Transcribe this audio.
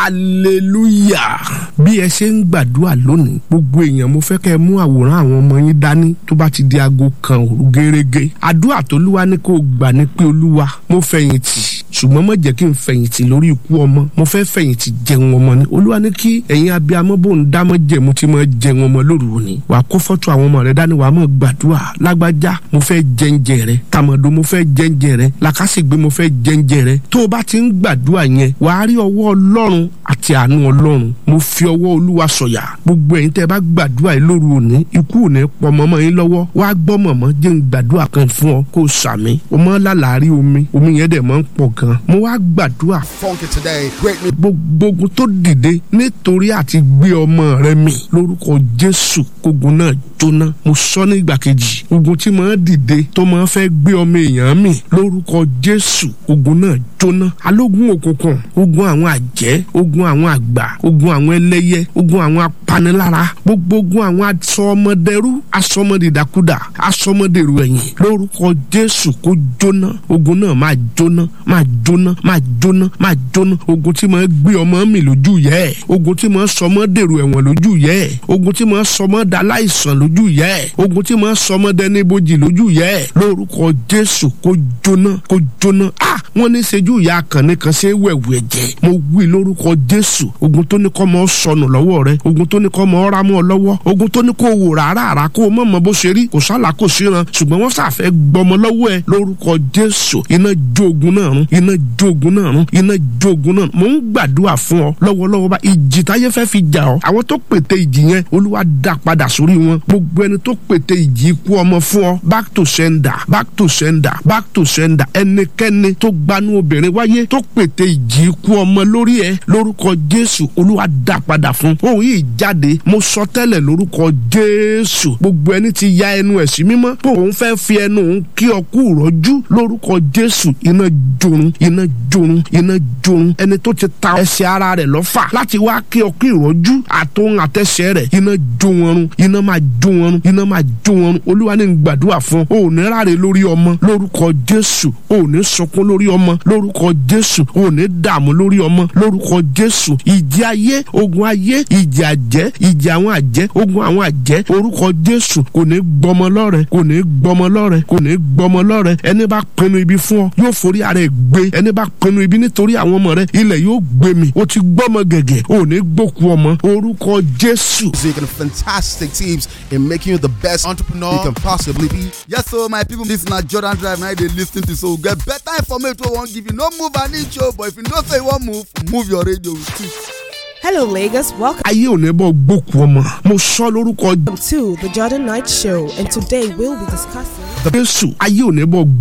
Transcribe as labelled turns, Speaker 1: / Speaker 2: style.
Speaker 1: hallelujah bí ẹ ṣe ń gbàdúrà lónìí gbogbo èèyàn mo fẹ́ kẹ́ ẹ mú àwòrán àwọn ọmọ yín dání tó bá ti di aago kan òru gẹ́rẹ́gẹ́ àdúrà tolúwa ní kó gbà ní pé olúwa mo fẹ̀yìntì ṣùgbọ́n má jẹ́ kí n fẹ̀yìntì lórí ikú ọmọ mo fẹ́ fẹ̀yìntì jẹun ọmọ ni olúwa ní kí ẹ̀yin abiyamọ bò ń dámọ́ jẹ̀mú tí mo jẹun ọmọ lóru òní wà á kó fọ́tò àwọn ọmọ rẹ dání wà á mọ̀ gbàdúrà lágbájá mo fẹ́ jẹ́ǹjẹ rẹ tàmọ̀dó mo fẹ́ jẹ́ǹjẹ rẹ làkàṣègbè mo fẹ́ jẹ́ǹjẹ rẹ tó o bá ti ń gbàdúrà yẹn wà á rí ọwọ́ ọlọ́run àti àánú ọlọ́run mo fi ọwọ́ olúwa sọ̀yà gbogbo ẹ̀yin tẹ́ bá gbàdúrà yìí lóru òní ikú òní pọ̀ mọ́mọ́ yín lọ́wọ́ wà á gbọ́ mọ̀mọ́ jẹ́ ń gbàdúrà kan fún ọ kó o sàmì o mọ́ lálàárí omi omi yẹn dẹ̀ mọ́ ń pọ̀ gan mo wá gbàdúrà
Speaker 2: Funky today, great music.
Speaker 1: gbogbo ogun tó dìde nítorí àti gbé ọmọ rẹ mì lórúkọ jésù kógun náà jóná mo sọ ní ìgbà kejì ogun tí máa dìde tó máa fẹ́ gbé ọmọ èèyàn mì lórúkọ jésù ogun náà jóná alógun òkùnkùn ogun àwọn àjẹ́ ogun àwọn àgbà ogun àwọn ẹlẹ́yẹ ogun àwọn apanilára gbogbo ogun àwọn asọmọdẹrú asọmọdìdàkudà asọmọdèrú ẹ̀yìn lórúkọ jésù kó jóná ogun náà máa jóná máa jóná máa jóná máa jóná ogun tí máa gbé ọmọ mi lójú yẹ ẹ ogun tí máa sọmọ dèrò ẹ̀wọ̀n lójú yẹ ẹ ogun tí máa sọmọ da láìsàn lójú yẹ ẹ ogun tí máa sọmọ dẹni bójì lójú yẹ ẹ lórúkọ jésù kó jóná kó jóná a wọn ní sejú ìyá akànnì kan ṣe wẹ̀wù ẹ̀jẹ̀ mo wí lórúkọ jésù ogun tó ní kọ́ mọ́ sọnù lọ́wọ́ rẹ ogun tó ní kọ́ mọ́ ọ́ra mọ́ ọ lọ́wọ́ ogun tó ní kó wò rárá rà kó mọ̀ mọ́ bó ṣe rí kò sálà kò síran ṣùgbọ́n wọ́n ṣàfẹ́ gbọmọ lọ́wọ́ ẹ lórúkọ jésù iná jó ogun náà run iná jó ogun náà run iná jó ogun náà mò ń gbàdúrà fún ọ lọ́wọ́lọ́wọ́ bá ìjì táyé fẹ́ fi jà ọ́ àwọn tó pète ìjì yẹn olúwa dá padà sórí wọn gbogbo ẹni tó pète ìjì ikú ọmọ fún ọ back to sender back to sender back to sender ẹnikẹ́ni tó gbanú obìnrin wáyé tó pète ìjì ikú ọmọ lórí ẹ lórúkọ jésù olúwa dá padà fún òun yìí jáde mo sọ tẹ́lẹ̀ lórúkọ jésù gbogbo ẹni tí ya ẹnu ẹ̀ sí mímọ́ pé òun fẹ́ fi ẹnu òun kí ọ kú rọ́jú lórúkọ jésù iná jorun iná jorun iná jorun ẹni tó ti ta ẹsẹ̀ ara rẹ̀ lọ́fà láti wá kí ọ kí ìrọ́jú àtòun àtẹsẹ̀ rẹ̀ iná jó wọn run iná máa jó wọn run iná máa jó wọn run olúwa ní gbàdúrà fún ọ ò ní ráre lórí ọmọ lórúkọ jésù ò ní sọkún lórí ọmọ lórúkọ jésù ò ní dààmú lórí ọmọ lórúkọ jésù ìjì ayé ogun ayé ìjì àjẹ́ ìjì àwọn àjẹ́ ogun àwọn àjẹ́ orúkọ jésù kò ní gbọmọ lọ́rẹ kò ní gbọmọ lọ́rẹ kò ní gbọmọ lọ́rẹ ẹni bá pinnu ibi fún ọ yóò forí ara ẹ gbé ẹni bá pinnu ibi nítorí àwọn ọmọ rẹ ilẹ̀ yóò gbé mi o ti gbọ́mọ gẹ̀gẹ̀ ò ní gbókù ọmọ orúkọ jésù.
Speaker 2: Music and fantastic tips in making you the best entrepreneur you can possibly be. Yes, so my people, this na Jordan Drive now they listen to so get better information wey wan give you. No move an inch o, but if you know say you wan move, move your radio with two.
Speaker 3: Hello, Lagos. Welcome
Speaker 1: ayé ò ní bọ́ gbókù ọmọ mo sọ lórúkọ
Speaker 3: to the Jordan Night Show, and today we'll be discussing.
Speaker 1: jésù ayé ò ní bọ́